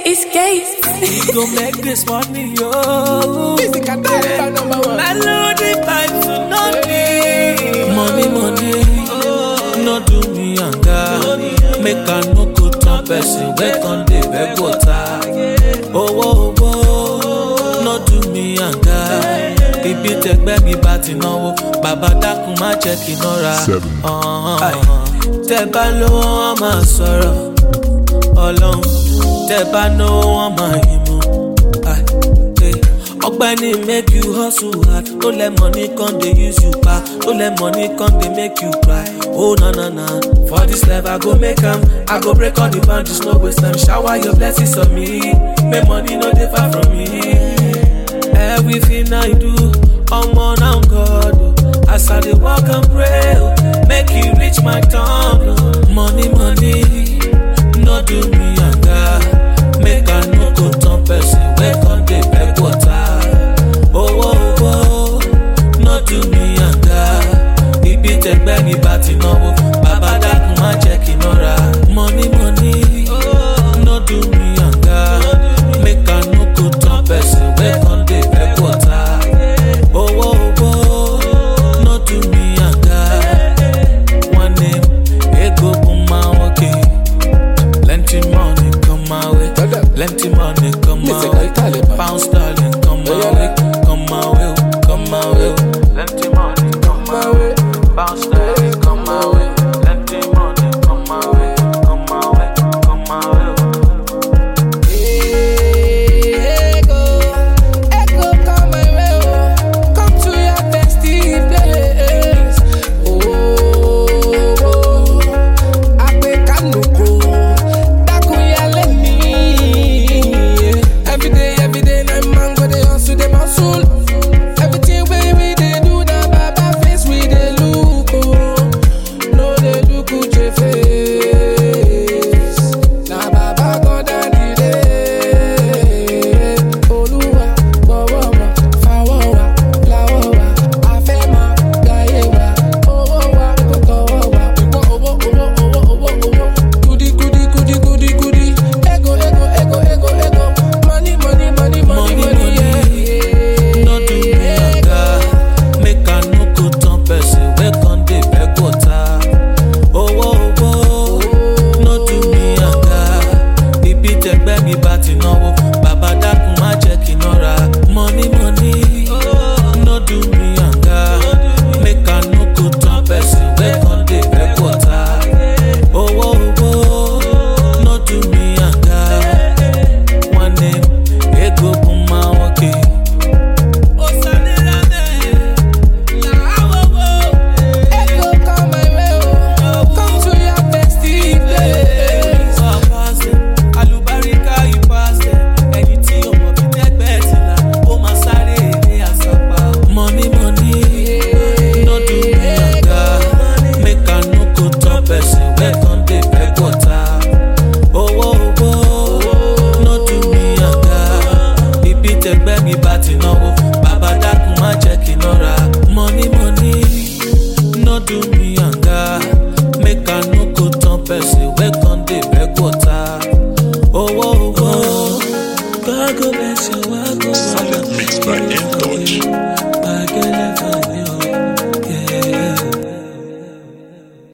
It's gay. We go make this money, yo. Music and dance number one. Melody vibes to no need. Money, money, no do me yanga. Make I no go turn person. Wake on the beg water. Owó, owó, no do me yanga. Ibi tẹgbẹ́ mi bá ti náwó, bàbá dákun má jẹ́ kí n nọ́ra. Tẹ bá lówó wọn máa sọ̀rọ̀, ọlọ́run. Tẹ bá náwó wọn máa yín mú. Ai, eh. ọgbẹni make you hustle hard no let money come dey use you pa no let money come dey make you cry oh na na na for this life i go make am i go break all the boundaries no waste time shower your blessings on me make money no dey far from me everything i do omo na god o as i dey work and pray o make e reach my turn o money money